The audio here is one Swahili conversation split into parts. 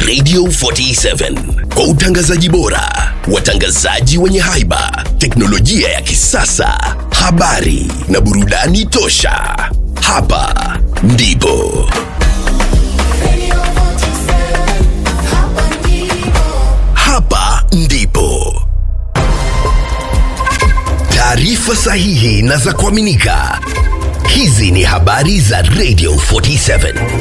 Radio 47 kwa utangazaji bora, watangazaji wenye haiba, teknolojia ya kisasa, habari na burudani tosha. Hapa ndipo hapa ndipo taarifa sahihi na za kuaminika. Hizi ni habari za Radio 47.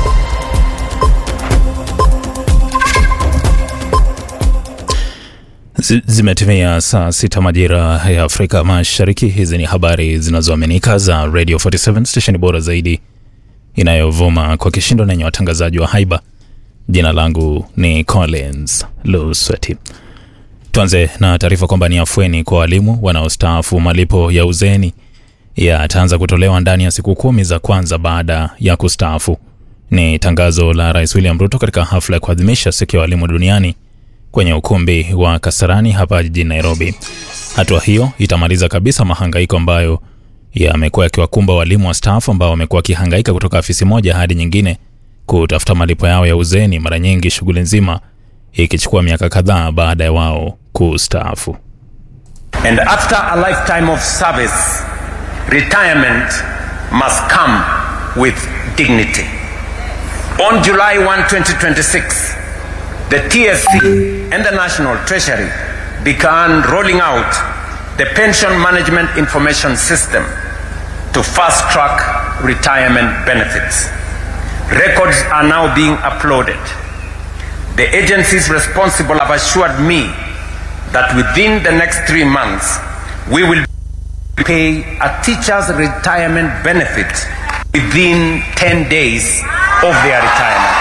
Zi- Zimetimia saa sita majira ya Afrika Mashariki. Hizi ni habari zinazoaminika za Radio 47 station bora zaidi inayovuma kwa kishindo na yenye watangazaji wa haiba. Jina langu ni Collins Lusweti. Tuanze na taarifa kwamba ni afueni kwa walimu wanaostaafu. Malipo ya uzeni yataanza kutolewa ndani ya siku kumi za kwanza baada ya kustaafu. Ni tangazo la Rais William Ruto katika hafla ya kuadhimisha siku ya walimu duniani kwenye ukumbi wa Kasarani hapa jijini Nairobi. Hatua hiyo itamaliza kabisa mahangaiko ambayo yamekuwa yakiwakumba walimu wastaafu ambao wamekuwa wakihangaika kutoka afisi moja hadi nyingine kutafuta malipo yao ya uzeeni, mara nyingi shughuli nzima ikichukua miaka kadhaa baada ya wao kustaafu. And after a lifetime of service, retirement must come with dignity. On July 1, 2026, the TSC and the National Treasury began rolling out the Pension Management Information System to fast track retirement benefits. Records are now being uploaded. The agencies responsible have assured me that within the next three months, we will pay a teacher's retirement benefit within 10 days of their retirement.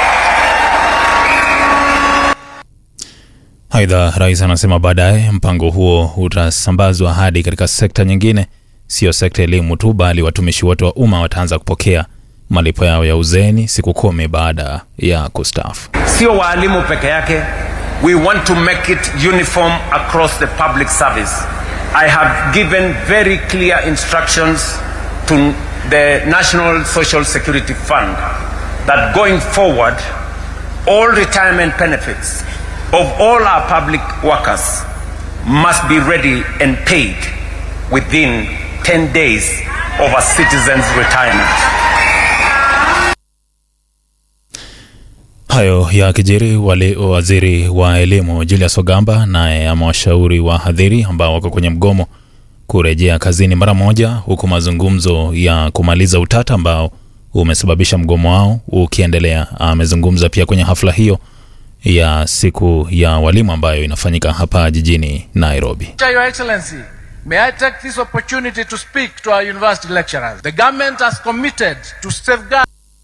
Aidha, rais anasema baadaye mpango huo utasambazwa hadi katika sekta nyingine, sio sekta ya elimu tu, bali watumishi wote wa umma wataanza kupokea malipo yao ya uzeeni siku kumi baada ya kustaafu. Sio waalimu peke yake. We want to make it uniform across the public service. I have given very clear instructions to the National Social Security Fund that going forward, all retirement benefits of all our public workers must be ready and paid within 10 days of a citizen's retirement. Hayo ya kijiri wale waziri wa elimu Julius Ogamba naye amewashauri wahadhiri ambao wako kwenye mgomo kurejea kazini mara moja, huku mazungumzo ya kumaliza utata ambao umesababisha mgomo wao ukiendelea. Amezungumza pia kwenye hafla hiyo ya siku ya walimu ambayo inafanyika hapa jijini Nairobi. Your Excellency, may I take this opportunity to speak to our university lecturers? The government has committed to safeguard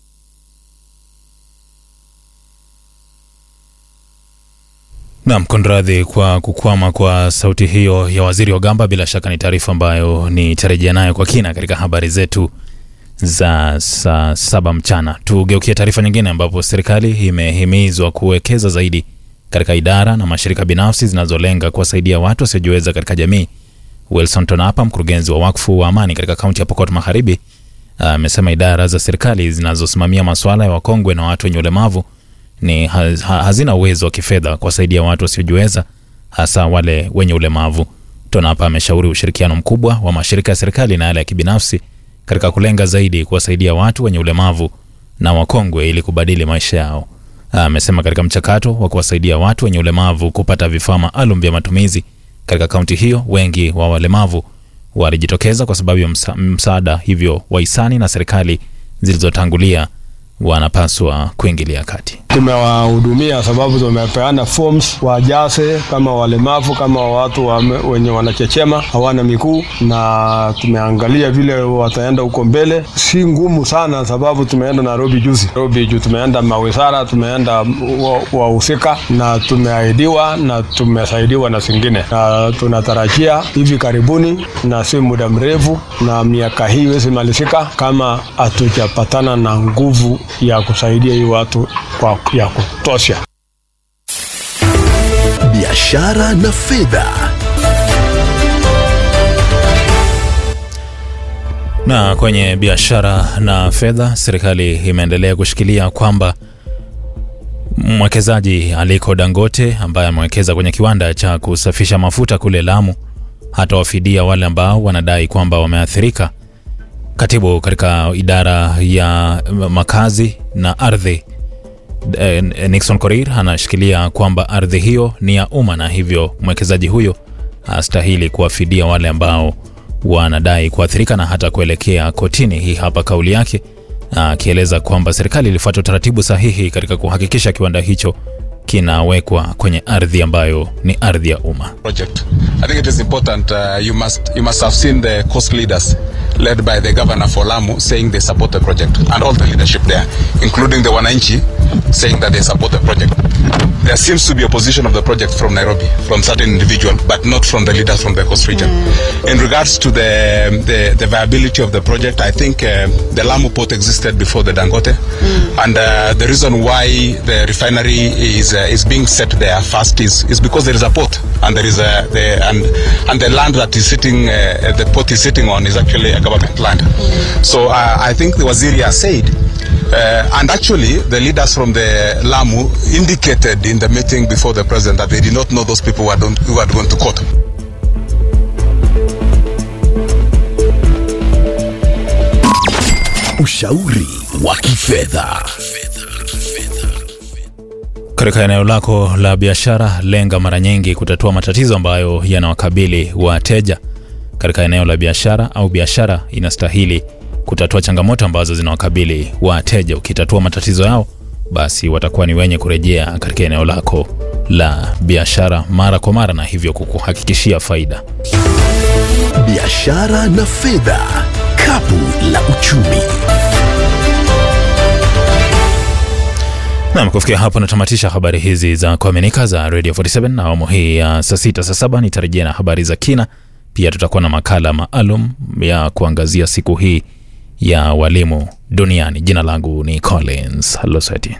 Naam, kunradhi kwa kukwama kwa sauti hiyo ya waziri Ogamba. Bila shaka ni taarifa ambayo nitarejea nayo kwa kina katika habari zetu za saa saba mchana. Tugeukie taarifa nyingine, ambapo serikali imehimizwa kuwekeza zaidi katika idara na mashirika binafsi zinazolenga kuwasaidia watu wasiojiweza katika jamii. Wilson Tonapa, mkurugenzi wa wakfu wa amani katika kaunti ya Pokot Magharibi, amesema idara za serikali zinazosimamia masuala ya wakongwe na watu wenye ulemavu ni haz, ha- hazina uwezo wa kifedha kuwasaidia watu wasiojiweza hasa wale wenye ulemavu. Tonapa ameshauri ushirikiano mkubwa wa mashirika ya serikali na yale ya kibinafsi katika kulenga zaidi kuwasaidia watu wenye ulemavu na wakongwe ili kubadili maisha yao. Amesema katika mchakato wa kuwasaidia watu wenye ulemavu kupata vifaa maalum vya matumizi katika kaunti hiyo, wengi wa walemavu walijitokeza kwa sababu ya msa, msaada, hivyo wahisani na serikali zilizotangulia wanapaswa kuingilia kati. tumewahudumia sababu tumepeana forms wajaze kama walemavu kama watu wa, wenye wanachechema hawana miguu, na tumeangalia vile wataenda huko mbele. Si ngumu sana sababu tumeenda Nairobi juzi, Nairobi juu tumeenda mawizara, tumeenda wa- wahusika na tumeahidiwa na tumesaidiwa na zingine, na tunatarajia hivi karibuni na si muda mrefu, na miaka hii iwezi malizika kama hatujapatana na nguvu ya kusaidia hii watu kwa ya kutosha. biashara na fedha. Na kwenye biashara na fedha, serikali imeendelea kushikilia kwamba Mwekezaji Aliko Dangote ambaye amewekeza kwenye kiwanda cha kusafisha mafuta kule Lamu hatawafidia wale ambao wanadai kwamba wameathirika. Katibu katika idara ya makazi na ardhi eh, Nixon Korir anashikilia kwamba ardhi hiyo ni ya umma na hivyo mwekezaji huyo astahili kuwafidia wale ambao wanadai kuathirika na hata kuelekea kotini. Hii hapa kauli yake akieleza kwamba serikali ilifuata utaratibu sahihi katika kuhakikisha kiwanda hicho kinawekwa kwenye ardhi ambayo ni ardhi ya umma. project. I think it is important. Uh, you must you must have seen the coast leaders led by the governor for Lamu saying they support the project, and all the leadership there, including the Wananchi, saying that they support the project. There seems to be opposition of the project from Nairobi, from certain individual, but not from the leaders from the coast region. In regards to the, the the viability of the project, I think uh, the Lamu port existed before the Dangote, and uh, the reason why the refinery is uh, is being set there first is is because there is a port and there is a the and and the land that is sitting uh, the port is sitting on is actually a government land. So uh, I think the Waziri has said. Uh, and actually, the leaders from the Lamu indicated in the meeting before the president that they did not know those people who had, who had gone to court. Ushauri wa kifedha. Katika eneo lako la biashara, lenga mara nyingi kutatua matatizo ambayo yanawakabili wateja. Katika eneo la biashara au biashara inastahili kutatua changamoto ambazo zinawakabili wateja. Ukitatua matatizo yao, basi watakuwa ni wenye kurejea katika eneo lako la biashara mara kwa mara, na hivyo kukuhakikishia faida. Biashara na fedha, kapu la uchumi. Nam, kufikia hapo natamatisha habari hizi za kuaminika za Radio 47 na awamu hii ya saa sita saa saba nitarejea na habari za kina. Pia tutakuwa na makala maalum ya kuangazia siku hii ya walimu duniani. Jina langu ni Collins Loseti.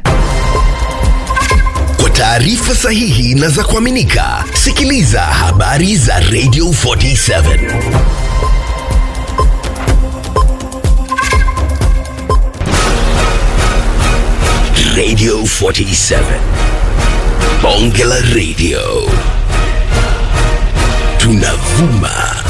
Kwa taarifa sahihi na za kuaminika, sikiliza habari za Radio 47. Radio 47. Bonge la Radio. Tunavuma